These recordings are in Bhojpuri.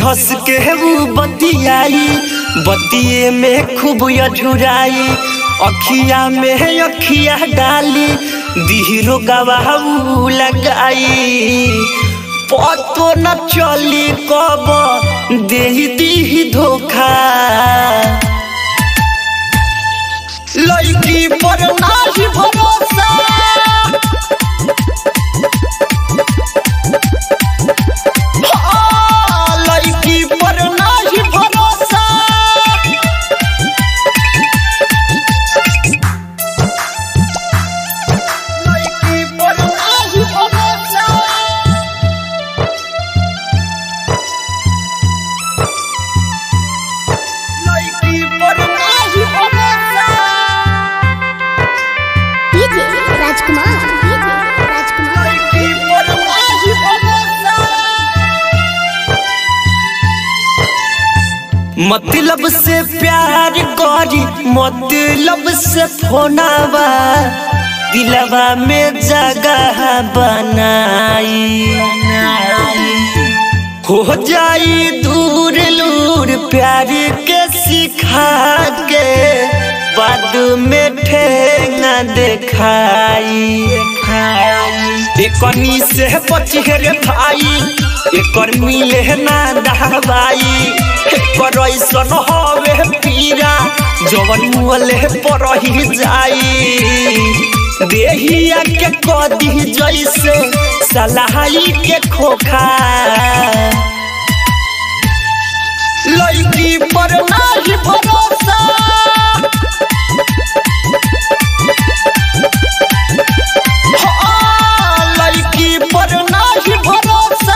हंस के वो बतियाई बतिये में खूब अझुराई अखिया में अखिया डाली दिहरो गवाऊ लगाई पतो न चली कब दे दी धोखा लड़की पर नाही भरोसा हाँ, लड़की पर नाही भरोसा लड़की पर नाही भरोसा लड़की पर नाही भरोसा डीजे राजकुमार डीजे राजकुमार लड़की पर नाही भरोसा मतलब से प्यार करी मतलब से फोनावा दिलवा में जगह बनाई हो जाई दूर लूर प्यार के सिखा के बाद में ठेंगा देखाई एकनी से बचिए रे भाई एकर मिले ना दहबाई एकर ऐसन हवे पीरा जवन मुहले पर ही जाई देहिया के कदी जैसे सलाही के खोखा लड़की पर नाही भरोसा हाँ, लड़की पर नाही भरोसा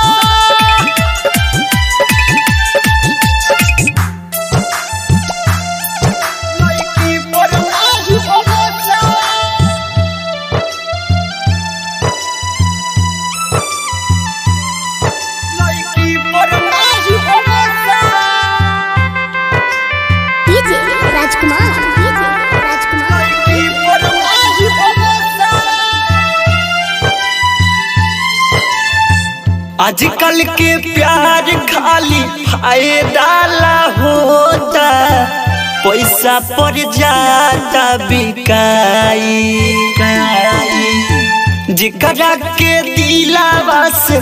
लड़की पर नाही भरोसा लड़की पर नाही भरोसा डीजे राजकुमार डीजे राजकुमार लड़की पर नाही भरोसा आजकल के प्यार खाली फायदा ला होता पैसा पर जाता बिकाई जिकरा के दिलावा से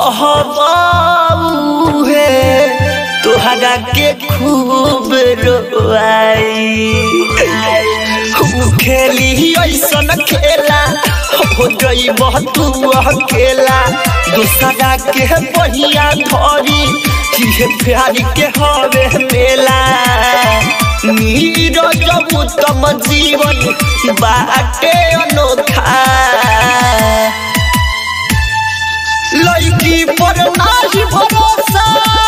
चाहबाऊ है तोहरा के खूब रोआई उ खेली ऐसन खेला हो गई तू अकेला दूसरा के बहिया धरी ये प्यार के हवे मेला नीरज उत्तम जीवन बाटे अनोखा लड़की पर नाही भरोसा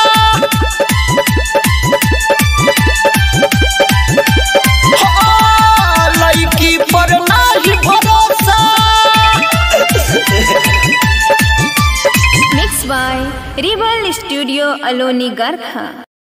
हाँ, लड़की पर नाही भरोसा Mixed by Rebel Studio Aloni Garkha.